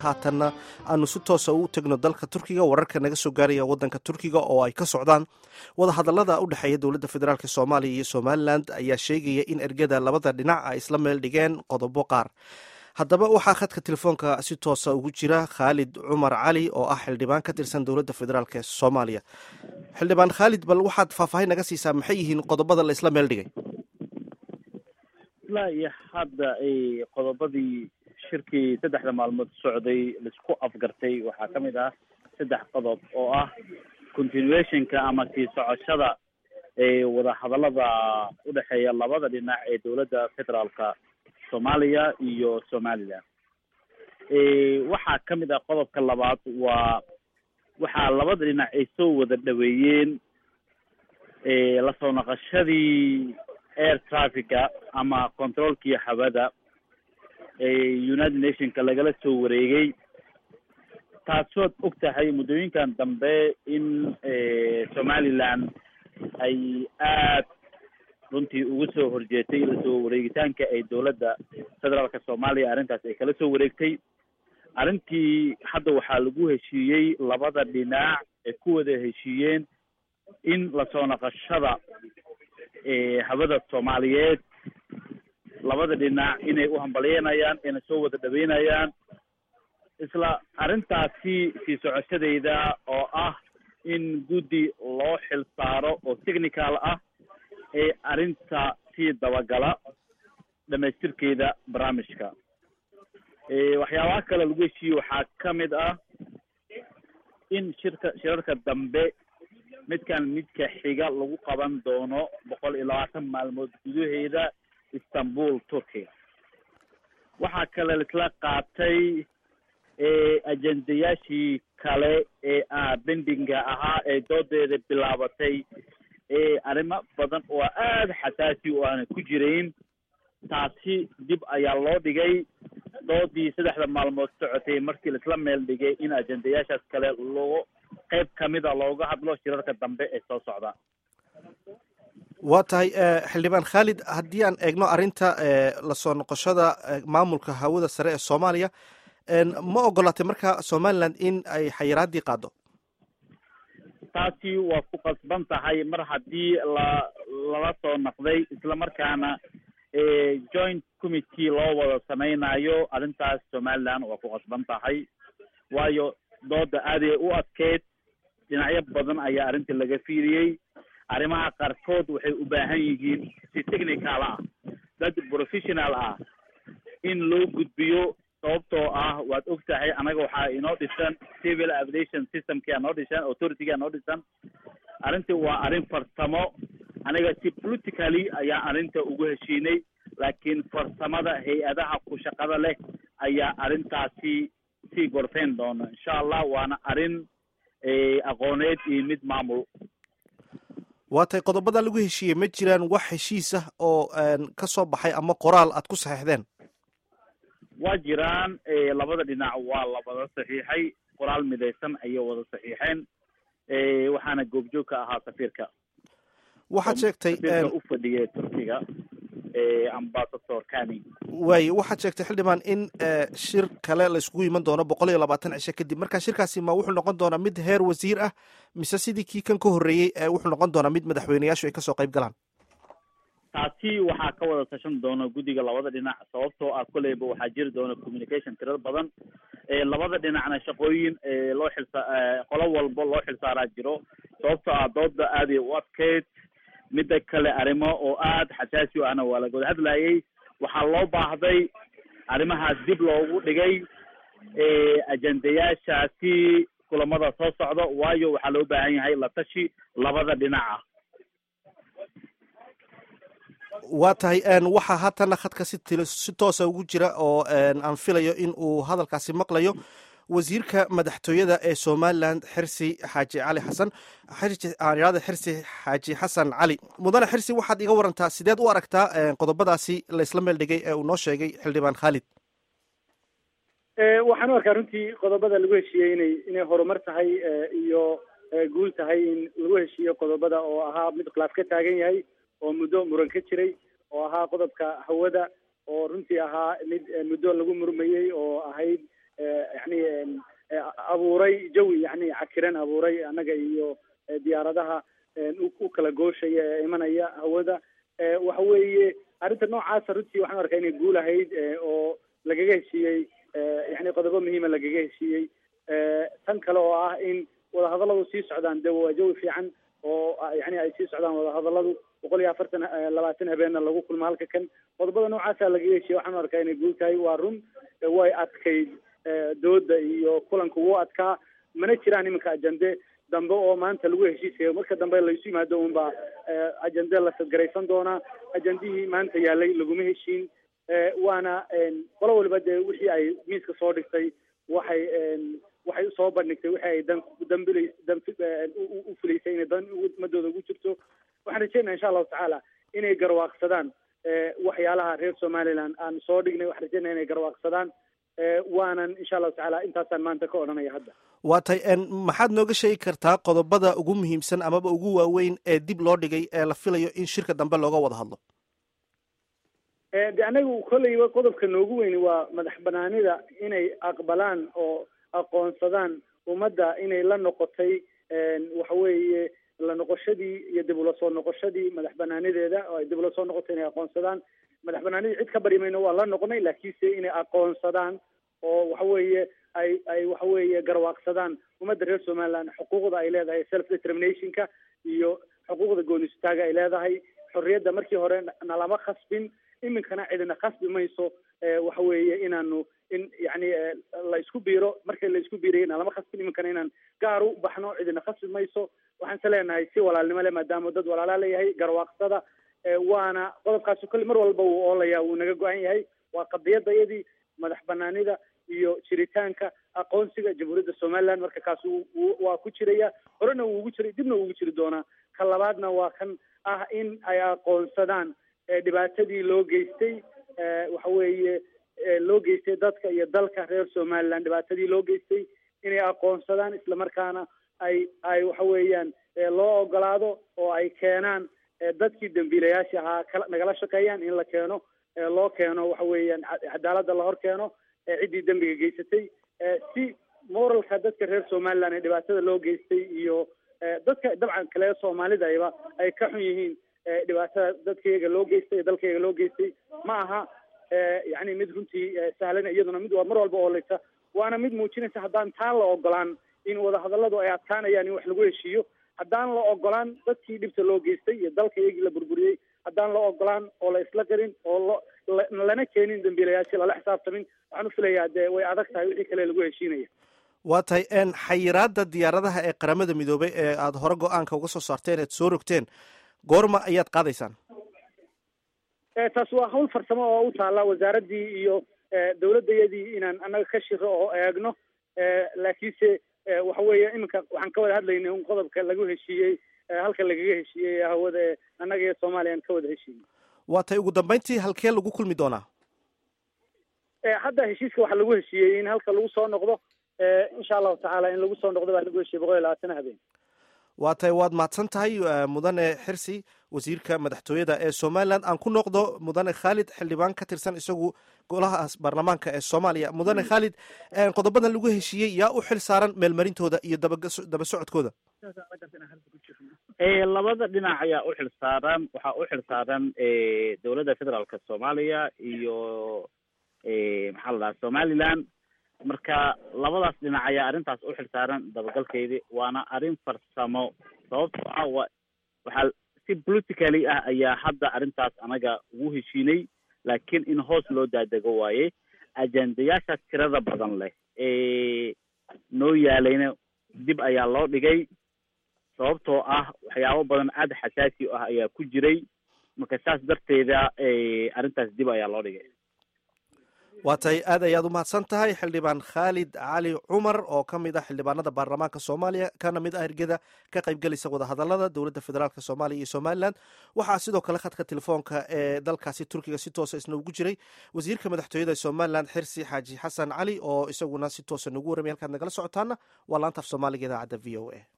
haatanna aanu si toosa u tegno dalka turkiga wararka naga soo gaaraya wadanka turkiga oo ay ka socdaan wadahadalada u dhexeeya dowladda federaalk soomaaliya iyo somalilan ayaa sheegaya in ergada labada dhinac ay isla meel dhigeen qodobo qaar haddaba waxaa khadka telefoonka si toosa ugu jira khaalid cumar cali oo ah xildhibaan ka tirsan dowladda federaalk ee soomaaliya xildhibaan khaalid bal waxaad faahfaahin naga siisaa maxay yihiin qodobada la isla meel dhigay ilaa iyo hadda qodobadii shirkii saddexda maalmood socday laisku afgartay waxaa ka mid ah saddex qodob oo ah continuationka ama sii socoshada ee wadahadalada udhexeeya labada dhinac ee dowladda federaalka soomaaliya iyo somaliland waxaa ka mid ah qodobka labaad waa waxaa labada dhinac ay soo wada dhaweeyeen lasoo naqashadii air traffica ama controolkii hawada united nationka lagala soo wareegay taasood og tahay muddooyinkan dambe in somaliland ay aad runtii ugu soo horjeetay lasoo wareegitaanka ay dowladda federaalka soomaaliya arrintaas ay kala soo wareegtay arrintii hadda waxaa lagu heshiiyey labada dhinac ay ku wada heshiiyeen in lasoo naqashada hawada soomaaliyeed labada dhinac inay u hambalyeynayaan inay soo wada dhaweynayaan isla arrintaasi sii socoshadeeda oo ah in guddi loo xil saaro oo technical ah ee arrinta sii dabagala dhamaystirkeeda barnaamijka waxyaabaha kale lagu heshiiyey waxaa ka mid ah in shirka shirarka dambe midkan midka xiga lagu qaban doono boqol iyo labaatan maalmood gudaheeda istanbul turkiga waxaa kale laisla qaatay ajendayaashii kale ee bendinga ahaa ee doodeeda bilaabatay arrimo badan oo aada xasaasi o aana ku jirayn taasi dib ayaa loo dhigay doodii saddexda maalmood socotay markii laisla meel dhigay in ajendayaashaas kale loo qayb kamida looga hadlo shirarka dambe ee soo socda waa tahay xildhibaan khaalid haddii aan eegno arrinta lasoo noqoshada maamulka hawada sare ee soomaaliya ma ogolatay marka somaliland in ay xayiraadii qaado taasi waa ku qasban tahay mar haddii la lala soo naqday islamarkaana joint committee loo wada samaynayo arrintaas somaliland waa ku qasban tahay waayo dooda aaday u adkeyd dhinacyo badan ayaa arrinta laga fiiriyey arrimaha qaarkood waxay u baahan yihiin si technical ah dad professional ah in loo gudbiyo sababtoo ah waad og tahay annaga waxaa inoo dhisan civil aviation systemkia noo dhisan authorityga noo dhisan arrintii waa arrin farsamo aniga si politically ayaa arrinta ugu heshiinay laakiin farsamada hay-adaha ku shaqada leh ayaa arrintaasi sii gorfeyn doona insha allah waana arrin aqooneed iyo mid maamul waa tay qodobada lagu heshiiyey ma jiraan wax heshiis ah oo ka soo baxay ama qoraal aad ku saxiixdeen waa jiraan labada dhinac waa la wada saxiixay qoraal midaysan ayay wada saxiixeen waxaana goobjoog ka ahaa safiirka waxaad sheegtay safiirka u fadhiya turkiga ambasador kani waaye waxaad sheegtay xildhibaan in shir kale la iskugu iman doono boqol iyo labaatan cisho kadib marka shirkaasi ma wuxuu noqon doonaa mid heer wasiir ah mise sidii kii kan ka horreeyey wuxuu noqon doonaa mid madaxweyneyaashu ay kasoo qayb galaan taasi waxaa ka wada tashan doona guddiga labada dhinac sababtoo ah koleyba waxaa jiri doona communication tirada badan labada dhinacna shaqooyin loo xilsa qolo walba loo xilsaaraa jiro sababtoo ah dooda aaday u adkeyd midda kale arrimo oo aada xasaasi o ahna waa laga wada hadlayay waxaa loo baahday arrimahaas dib loogu dhigay ajendayaashaasi kulamada soo socda waayo waxaa loo baahan yahay la tashi labada dhinac ah waa tahay waxaa haatana khadka si t si toosa ugu jira oo aan filayo in uu hadalkaasi maqlayo wasiirka madaxtooyada ee somaliland xirsi xaaji cali xasan aanirada xirsi xaaji xasan cali mudane xirsi waxaad iga warantaa sideed u aragtaa qodobadaasi la isla meel dhigay ee uu noo sheegay xildhibaan khaalid waxaan u arkaa runtii qodobada lagu heshiiyey inay inay horumar tahay iyo guul tahay in lagu heshiiyo qodobada oo ahaa mid khilaaf ka taagan yahay oo muddo muran ka jiray oo ahaa qodobka hawada oo runtii ahaa mid muddo lagu murmayey oo ahayd yani abuuray jawi yani cakiran abuuray annaga iyo diyaaradaha u kala gooshaya ee imanaya hawada waxa weeye arrinta noocaasa runtii waxaan arkaa inay guul ahayd oo lagaga heshiiyey yani qodobo muhiima lagaga heshiiyey tan kale oo ah in wadahadalladu sii socdaan de waa jawi fiican oo yani ay sii socdaan wadahadalladu boqol iyo afartan labaatan habeenna lagu kulmo halka kan qodobada noocaasa lagaga heshiiyey waxaan arkaa inay guul tahay waa run way adkayd dooda iyo kulanka wuu adkaa mana jiraan iminka ajande dambe oo maanta lagu heshiisayo marka dambe laysu yimaado unbaa ajande la sadgaraysan doonaa ajandihii maanta yaalay laguma heshiin waana qolo waliba dee wixii ay miiska soo dhigtay waxay waxay usoo bandhigtay wixii ay dan dambil u filaysay inay dan ummadooda ugu jirto waxaan rajeynaa insha allahu tacaala inay garwaaqsadaan waxyaalaha reer somaliland aan soo dhignay waxaan rajeynaa inay garwaaqsadaan waanan insha allahu tacaala intaasaan maanta ka odhanaya hadda waa tay maxaad nooga sheegi kartaa qodobada ugu muhiimsan amaba ugu waaweyn ee dib loo dhigay ee la filayo in shirka dambe looga wada hadlo de anagu kolleyba qodobka noogu weyni waa madax banaanida inay aqbalaan oo aqoonsadaan ummadda inay la noqotay waxa weeye la noqoshadii iyo dib ula soo noqoshadii madax banaanideeda oo ay dib ula soo noqotay inay aqoonsadaan madax banaanidii cid ka bari mayno waa la noqonay laakiinse inay aqoonsadaan oo waxa weeye ay ay waxa weeye garwaaqsadaan ummadda reer somaliland xuquuqda ay leedahay self determinationka iyo xuquuqda goonistaaga ay leedahay xorriyadda markii hore nalama khasbin iminkana cidina khasbi mayso waxa weeye inaanu in yani la isku biiro markii la isku biirayay nalama khasbin iminkana inaan gaar u baxno cidina khasbi mayso waxaan se leenahay si walaalnimo le maadaama dad walaalaa leeyahay garwaaqsada waana qodobkaasi kolle mar walba wuu oolaya wuu naga go-an yahay waa qadiyadda iyadii madax banaanida iyo jiritaanka aqoonsiga jamhuuriyadda somaliland marka kaas waa ku jiraya horena wuu ugu jiray dibna wuu ugu jiri doonaa ka labaadna waa kan ah in ay aqoonsadaan dhibaatadii loo geystay waxa weeye loo geystay dadka iyo dalka reer somaliland dhibaatadii loo geystay inay aqoonsadaan islamarkaana ay ay waxa weeyaan loo ogolaado oo ay keenaan dadkii dambiilayaasha ahaa kala nagala shaqeeyaan in la keeno loo keeno waxa weeyaan cadaaladda la hor keeno ciddii dembiga geysatay si moralka dadka reer somaliland ee dhibaatada loo geystay iyo dadka dabcan kale soomaalidayba ay ka xun yihiin dhibaatada dadkayaga loo geystay ee dalkayaga loo geystay ma aha yani mid runtii sahlan iyaduna mid waa mar walba oolaysa waana mid muujinaysa haddaan taan la ogolaan in wadahadalladu ay adkaanayaan in wax lagu heshiiyo haddaan la ogolaan dadkii dhibta loo geystay iyo dalka iyagii la burburiyey haddaan la ogolaan oo la isla garin oo lo lana keenin dambiilayaashii lala xisaabtamin waxaan u filayaa dee way adag tahay wixii kale lagu heshiinaya waa tahay xayiraada diyaaradaha ee qaramada midoobay ee aada hore go-aanka uga soo saarteen eed soo rogteen goorma ayaad qaadaysaan taas waa hawl farsamo oo u taalla wasaaraddii iyo dawladdayadii inaan annaga ka shiro oo eegno laakiinse waxa weeye iminka waxaan ka wada hadlaynay un qodobka lagu heshiiyey halka lagaga heshiiyey hawada ee annaga iyo soomaaliya aan ka wada heshiiyey waa tay ugu dambeyntii halkee lagu kulmi doonaa hadda heshiiska waxaa lagu heshiiyey in halka lagu soo noqdo insha allahu tacaala in lagu soo noqdo baa lagu heshiiyey boqol iyo labaatan habeen waa tay waad mahadsan tahay mudane xirsi wasiirka madaxtooyada ee somaliland aan ku noqdo mudane khaalid xildhibaan ka tirsan isagu golaha baarlamaanka ee soomaaliya mudane khaalid qodobadan lagu heshiiyey yaa u xil saaran meelmarintooda iyo daba socodkooda labada dhinac ayaa u xil saaran waxaa u xil saaran dowladda federaalka soomaaliya iyo maxaa la dhaha somaliland marka labadaas dhinac ayaa arrintaas u xil saaran dabagalkeedii waana arrin farsamo sababtoo ah wa waxaa si politically ah ayaa hadda arrintaas anaga ugu heshiinay laakiin in hoos loo daadego waaye ajendayaashaas tirada badan leh ee noo yaalayna dib ayaa loo dhigay sababtoo ah waxyaabo badan aada xasaasi ah ayaa ku jiray marka saas darteeda arrintaas dib ayaa loo dhigay waa tay aad ayaad u mahadsan tahay xildhibaan khaalid cali cumar oo ka mid ah xildhibaanada baarlamaanka soomaaliya kana mid ah ergeda ka qaybgelaysa wadahadalada dowladda federaalk soomaaliya iyo somalilan waxaa sidoo kale khadka telefoonka ee dalkaasi turkiga si toosa isna ugu jiray wasiirka madaxtooyada somalilan xirsi xaaji xasan cali oo isaguna si toosa nagu warramay halkaad nagala socotaana waa laantaaf soomaaliga idaacadda v o a